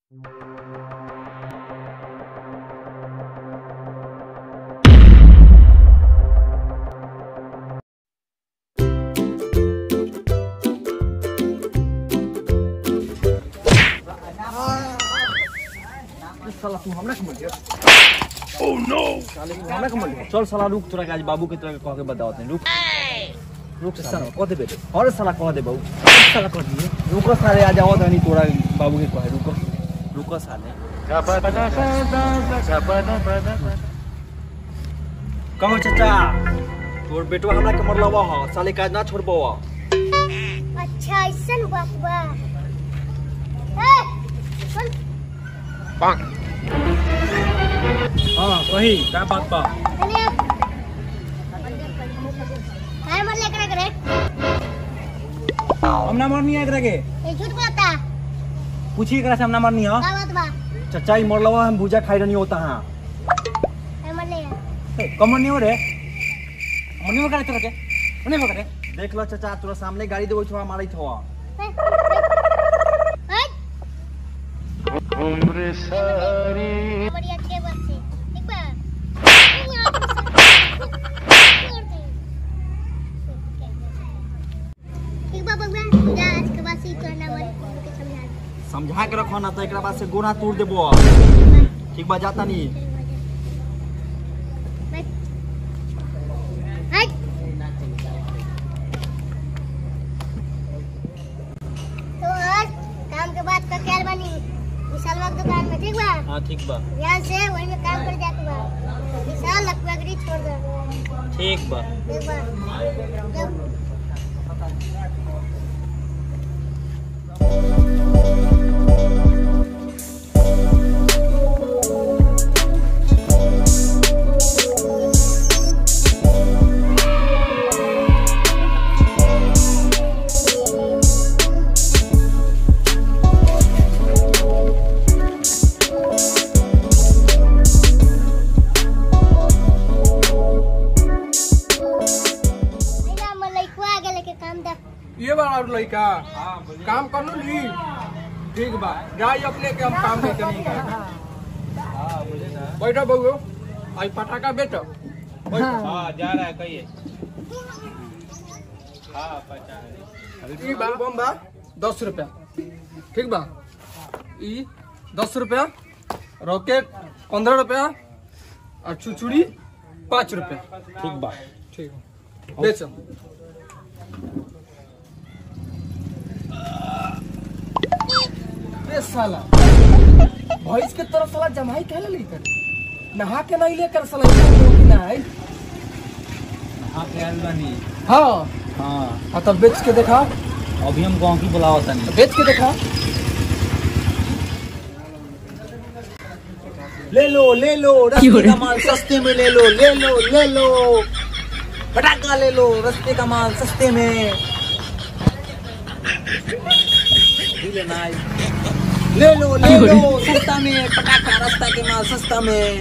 साला तू हमरा के मर गया ओह नो साले तू हमरा के मर गया चल साला रुक तोरा के आज बाबू के तोरा के कह के बताओ तनी रुक रुक साला कह दे बेटे और साला कह दे बाबू साला कह दिए रुको साले आ जाओ तनी तोरा बाबू के कहे रुको रुको साले कहो चाचा तोर बेटवा हमरा के मरलवा ह साले काज ना छोड़बवा अच्छा ऐसन बात बा ए, सुन हां कही का बात बा अरे काय मरले एकरा करे हम ना मरनी है एकरा के ए झूठ बोलता पूछी एकरा से हम ना मरनी है का बात बा चाचा ई मरलवा हम भूजा खाई रहनी होता हां काय मरले कमर नहीं हो रे मनी में करे तोरा के मनी में करे देख लो चाचा तोरा सामने गाड़ी देबो छवा मारै छवा उम्र सारी बढ़िया के बात से ठीक बा ठीक बा बबुआ जा आज के बाद से तोरा ना मरे के समझा दे। समझा के रखो ना तो एकरा बाद से गोना तोड़ देबो ठीक बा जाता नहीं हट तो आज काम के बाद का ख्याल बनी विशाल बाग दुकान में ठीक बा हां ठीक बा यहाँ से वहीं में काम कर जाके बा विशाल लकवागरी छोड़ दे ठीक बा ठीक बा जब भैया मलइकुआ आ गेले के काम दे ये बार और लड़का काम कर लो ली ठीक बा जाई अपने के हम काम नहीं करेंगे बैठो बउओ आई पटाखा बेचो बैठो हाँ जा रहा है कहिए हाँ पचास ई बा बम बा दस रुपया ठीक बा ई दस रुपया रॉकेट पंद्रह रुपया और चुचुड़ी पाँच रुपया ठीक बा ठीक बा बेचो ए साला भैंस के तरफ साला जमाई कहले लेकर नहा के नहीं लेकर साला नहीं हाँ प्यार बनी हाँ हाँ हाँ तब बेच के देखा अभी हम गाँव की बुलाओ तनी बेच के देखा ले लो ले लो रस्ते का माल सस्ते में ले लो ले लो ले लो पटाखा ले लो रस्ते का माल सस्ते में भी लेना है। ले लो ले लो सस्ता में पटाखा रास्ता के माल सस्ता में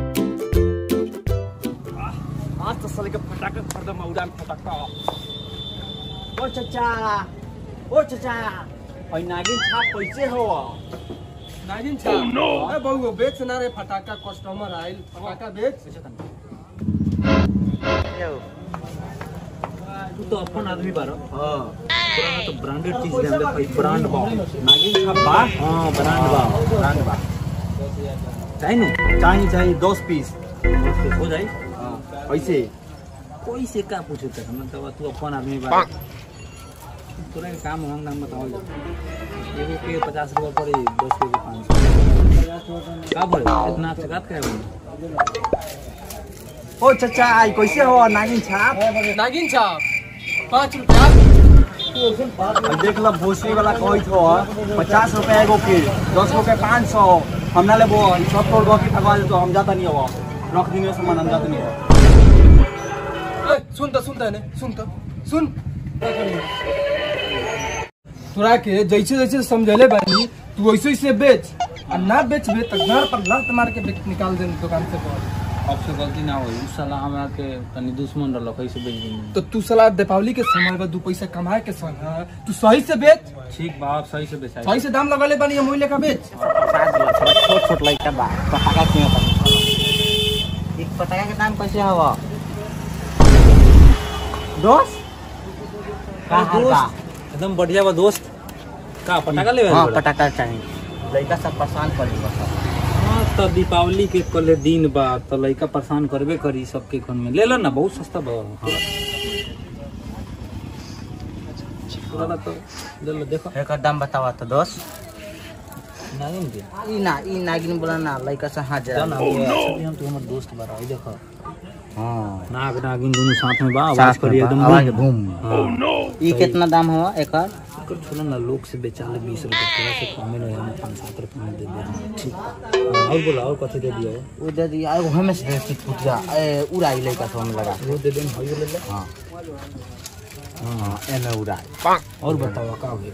आज तो साले का पटाखा खरीदा मैं उड़ान पटाखा ओ चचा ओ चचा और नागिन छाप कैसे हो नागिन छा अरे बहू बेच ना रे फटाका कस्टमर आइल फटाका बेच तू तो अपन आदमी बारो हाँ पुराना तो ब्रांडेड चीज ले हमरे भाई ब्रांड बा नागिन छाप बा हाँ ब्रांड बा ब्रांड बा चाहिए नु चाहिए चाहिए दस पीस हो जाई ऐसे कोई से का पूछो तक हम तो तू अपन आदमी बा तोरा के काम हम नाम बताओ एगो के पचास रुपया पड़ी दस के पाँच सौ का बोले इतना चकात करे बोले ओ चचा आई कैसे हो नागिन छाप नागिन छा पाँच रुपया अब देख लो भोसड़ी वाला कहत हो पचास रुपया एगो के दस रुपया पाँच सौ हम ना लेबो ई सब तोड़ गो की ठगवा दे तो हम जाता नहीं हो रख दिनियो सामान हम जाता नहीं हो ए, सुन तो सुन तो ने सुन तो सुन तोरा के जैसे जैसे समझले बानी तू वैसे वैसे बेच और ना बेचबे तो घर पर लत मार के बेच निकाल दे दुकान से बाहर अब से गलती ना होई उ साला हमरा के तनी दुश्मन रहलक ऐसे बेच देनी तो तू साला दीपावली के समय में दू पैसा कमाए के समय तू सही से बेच ठीक बा अब सही से बेचाई सही से दाम लगले बानी हम लेखा बेच छोट छोट लड़का बा पटाखा क्यों बनी एक पटाखा के दाम कैसे हवा दोस्त का हाल बा एकदम बढ़िया बा दोस्त का पटाखा लेवे हाँ बोला? पटाखा चाहिए लड़का सब परेशान करी बस हाँ तो दीपावली के कल दिन बा तो लड़का परेशान करबे करी सबके घर में ले लो ना बहुत सस्ता बा हाँ ले लो तो ले लो देखो एकर दाम बतावा तो दोस्त नागिन के ई ना ई नागिन बोला ना लड़का से हाथ जरा जाना अभी हम तो हमर दोस्त बा रहा देखो हाँ नाग नागिन दोनों साथ में बा आवाज साथ करी में एकदम बा, आवाज बूम। बूम हाँ ई कितना दाम हुआ एकर एकर छोड़ा ना लोग से बेचाले बीस रुपए थोड़ा से कमे नहीं हम पाँच सात रुपए में दे दे ठीक हाँ, और बोला और कथी दे दिया वो दे दी एगो हमें से दे पुटिया ए उड़ाई लड़का से हम लगा वो दे दें भाई ले ले हाँ हाँ एमे उड़ाई और बताओ का हो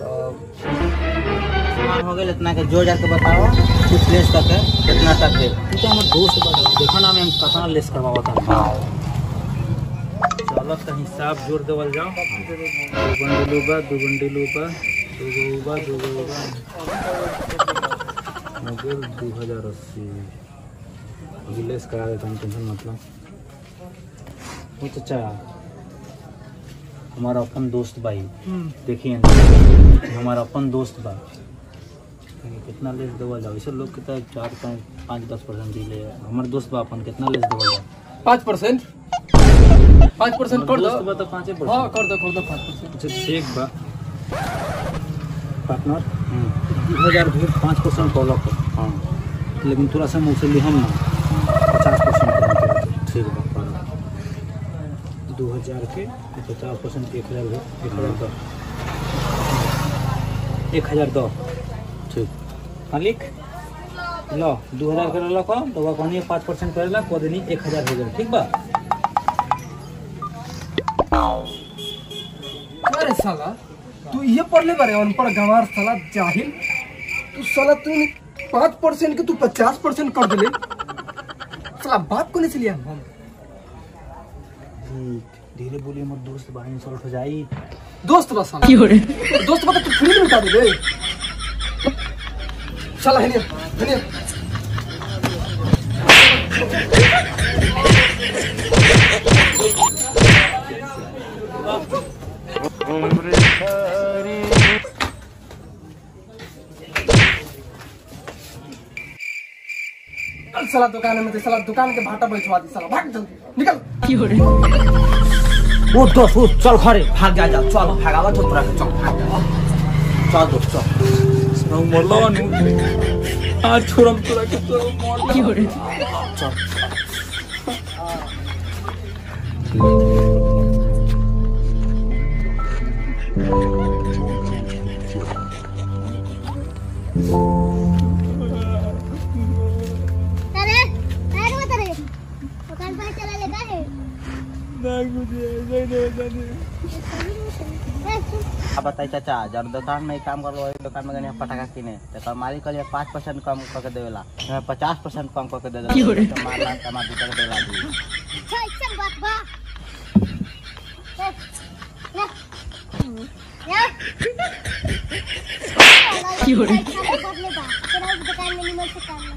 सामान हो गया इतना के जोड़ जाके बताओ कुछ लेस करके कितना तक दे तू तो हमर दोस्त बा देखो ना मैं कतना लेस करवावा था हाँ चलो तो हिसाब जोड़ देवल जाओ दो बंडल बा दो बंडल बा दो गो बा दो गो बा हो गेल दो हजार अस्सी अभी लेस करा देता हूँ टेंशन मतलब वो तो चाह हमारा अपन दोस्त भाई देखिए ना, हमारा अपन दोस्त बा कहीं कितना लेस देवल जाओ ऐसे लोग के तो चार पाँच पाँच दस परसेंट दिले हमार दोस्त बा अपन कितना लेस देवल जाओ पाँच परसेंट पाँच परसेंट कर दो दोस्त बा तो पाँचे हाँ परसेंट कर दो कर दो पाँच परसेंट अच्छा ठीक बा पार्टनर दू हजार भी पाँच परसेंट कॉलक हाँ लेकिन तोरा से मुझसे लिहम ना पचास परसेंट ठीक बा करो दू हजार के पचास परसेंट एक हजार हो एक हजार दो एक हजार दो ठीक मालिक लो दू हजार करे लो को तो कहनी पाँच परसेंट करेला कह देनी एक हजार हो गए ठीक बा अरे साला तू ये पढ़ले बारे अनपढ़ गंवार साला जाहिल तू साला तू पाँच परसेंट के तू पचास परसेंट कर दिले साला बात को नहीं चलिए हम धीरे बोलिए मत दोस्त भाई इंसल्ट हो जाई दोस्त बा साला दोस्त बा तो तू फ्री में उठा दे बे साला है नहीं है चल साला दुकान में दे साला दुकान के भाटा बैठवा दी साला भाग जल्दी निकल वो दोस्त वो चल घरे भाग जा जा चल भागावा तो तोरा के चल भाग जा चल दोस्त चल मरलो नु आज छोड़म तोरा के तो मरलो अरे अरे मत अरे दुकान पर चला ले का है अब बताई चाचा जब दुकान में काम कर वही दुकान में गने पटाखा किने तो कल मालिक कहलिए पाँच परसेंट कम करके देवेला हमें पचास परसेंट कम करके दे देला तो मारला टमाटर कर देला दी अच्छा अच्छा बात बा या की हो रही दुकान में निमन से काम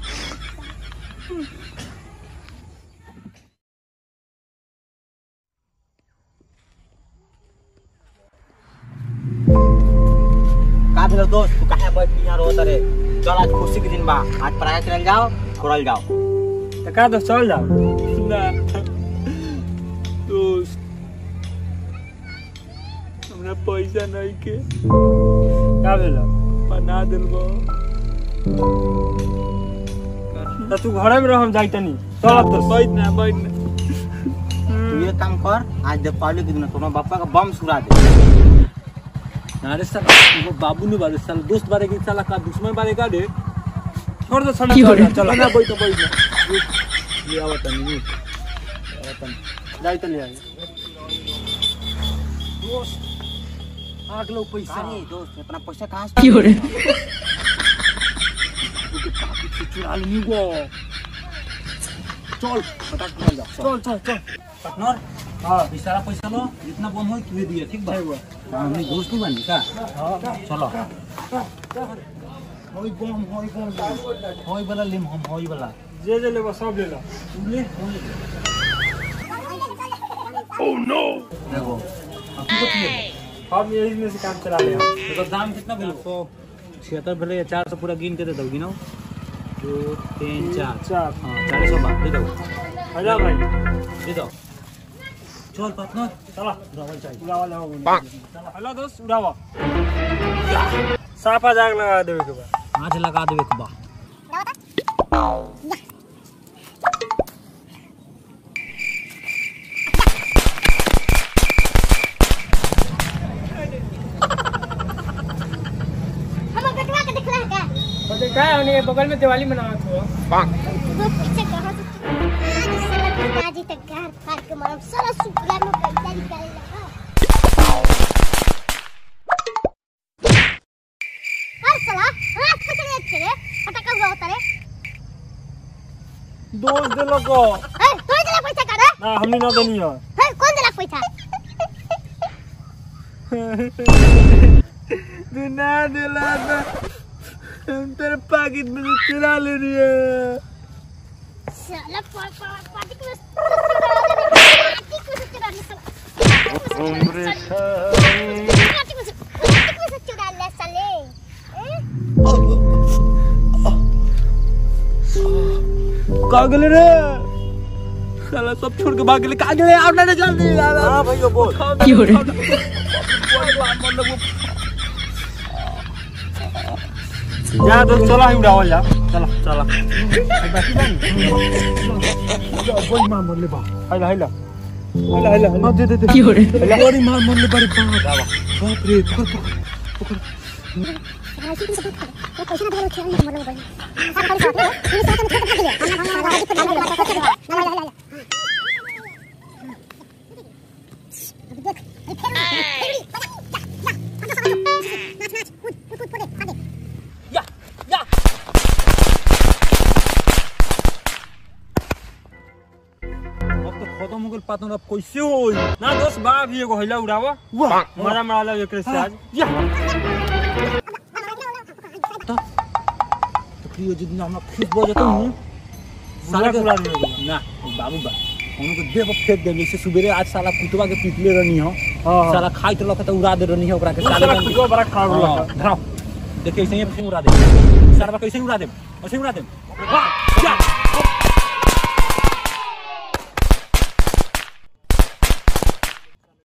का भेलो दोस्त तू काहे बैठ के यहाँ रोत रे चल आज खुशी के दिन बा आज पटाखा किनल जाओ छोड़ल जाओ तो का दोस्त चल जाओ ना दोस्त हमरा पैसा नहीं के का भेला बना दिलबो तो तू घरे में रह हम जाई तनी चल तो बैठ ना बैठ ना तू ये काम कर आज दीपावली के दिन तोरा बापा का बम सुरा दे अरे साला वो बाबू ने बारे साला दोस्त बारे के साला का दुश्मन बारे का दे छोड़ दो साला चल चल ना बैठ बैठ ये आवत नहीं आवत जाई तो ले आई आग लो पैसा अरे दोस्त इतना पैसा कहाँ से चुरा लेनी गो चल फटाक चल जा चल चल चल पार्टनर हाँ सारा पैसा लो जितना बम हो तुहे दिए ठीक बा हाँ हमने दोस्त नहीं बनी का चलो होई बम होई बम होई वाला लिम हम होई वाला जे जे लेबो सब ले लो तू ले होई देखो अब तू कथी ले हम यही में से काम चला ले तो दाम कितना भेल सौ छिहत्तर भेले चार सौ पूरा गिन के दे दो गिनो दो तीन चार चार हाँ चार सौ बात दे दो आजा भाई दे दो चल पार्टनर चला उड़ावा लगा हेलो दोस्त उड़ावा साफा जाग लगा देवे के बाद आज लगा देवे के बा हम बेटवा के दिखला है का तो क्या है उन्हें बगल में दिवाली मनावा तो वो पीछे कहां से आज साला पिताजी तक घर फाड़ के मारम साला सुपला में पैसा निकाल लगा हर साला हाथ कुछ नहीं अच्छे रे फटाका हुआ होता रे दोस्त दे लोगो ए तू ही दिला पैसा का रे ना हमने ना देनी है ए कौन दिला पैसा तू ना दिला तो हम तेरे पाकिट में से चुरा ले रही है साला पा पा पार्टी को पार्टी को से चुरा ले साला उम्र पार्टी को से पार्टी को से चुरा ले साले ए? कागल रे साला सब छोड़ के भाग गए कागल रे आप ना जल्दी हां भैया बोल क्यों रे जा तो चला ही उड़ावल जा चला चला कोई मार मोर ले बा हाइला हाइला हाइला हाइला हाइला दे दे दे क्यों रे बड़ी मार मोर ले बड़ी बा बाप रे पकड़ पकड़ राजी को सब तो पैसा ना खेल नहीं मरना भाई सब खड़ी बात है ये साथ में खेल दिया ना ना राजी को डाल दिया ना ना ना अभी देख ये फेर नाच नाच कूद कूद कूद आगे या या अब तो खत्म हो गेल पार्टनर अब कैसे होई ना दोस्त बा भी एगो हैला उड़ावा मजा मारा ला एकरे से आज या तो प्रियो जी हमरा खुद बजे तो हूं साला उड़ा दियो ना बाबू बा उनको देह पर फेंक देंगे इसे सुबेरे आज साला कुतवा के पीटले रहनी हो हां साला खाई तो लखत उड़ा दे रहनी हो ओकरा के साले साला बन कुछ बड़ा खराब हाँ, लगा धराओ देखिए ऐसे ही ऐसे उड़ा दे सारा कैसे उड़ा दे ऐसे उड़ा दे वाह